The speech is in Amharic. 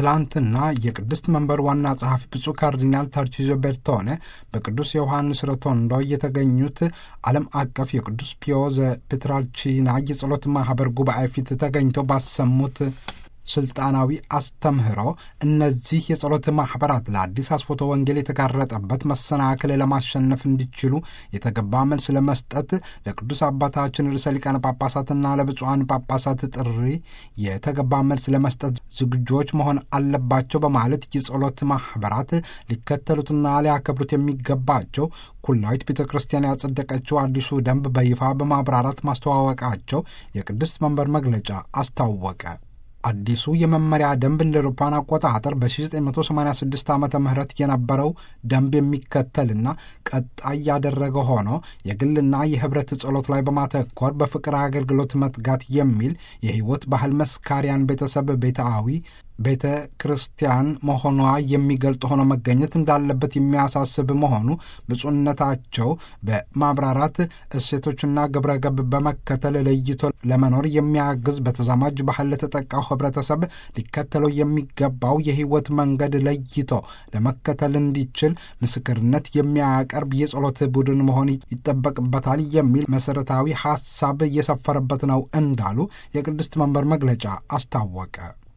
ትላንትና የቅድስት መንበር ዋና ጸሐፊ ብፁዕ ካርዲናል ታርቺዞ ቤርቶኔ በቅዱስ ዮሐንስ ሮቶንዶ የተገኙት ዓለም አቀፍ የቅዱስ ፒዮ ዘፔትራልቺና የጸሎት ማኅበር ጉባኤ ፊት ተገኝተው ባሰሙት ስልጣናዊ አስተምህሮ እነዚህ የጸሎት ማኅበራት ለአዲስ አስፎቶ ወንጌል የተጋረጠበት መሰናክል ለማሸነፍ እንዲችሉ የተገባ መልስ ለመስጠት ለቅዱስ አባታችን ርዕሰ ሊቃነ ጳጳሳትና ለብፁዓን ጳጳሳት ጥሪ የተገባ መልስ ለመስጠት ዝግጆች መሆን አለባቸው በማለት የጸሎት ማኅበራት ሊከተሉትና ሊያከብሩት የሚገባቸው ኩላዊት ቤተ ክርስቲያን ያጸደቀችው አዲሱ ደንብ በይፋ በማብራራት ማስተዋወቃቸው የቅድስት መንበር መግለጫ አስታወቀ። አዲሱ የመመሪያ ደንብ እንደ አውሮፓውያን አቆጣጠር በ1986 ዓመተ ምህረት የነበረው ደንብ የሚከተልና ቀጣይ ያደረገ ሆኖ የግልና የኅብረት ጸሎት ላይ በማተኮር በፍቅር አገልግሎት መትጋት የሚል የሕይወት ባህል መስካሪያን ቤተሰብ ቤታዊ ቤተ ክርስቲያን መሆኗ የሚገልጥ ሆኖ መገኘት እንዳለበት የሚያሳስብ መሆኑ ብፁዕነታቸው በማብራራት እሴቶችና ግብረ ገብ በመከተል ለይቶ ለመኖር የሚያግዝ በተዛማጅ ባህል ለተጠቃው ኅብረተሰብ ሊከተለው የሚገባው የሕይወት መንገድ ለይቶ ለመከተል እንዲችል ምስክርነት የሚያቀርብ የጸሎት ቡድን መሆን ይጠበቅበታል የሚል መሠረታዊ ሐሳብ እየሰፈረበት ነው እንዳሉ የቅድስት መንበር መግለጫ አስታወቀ።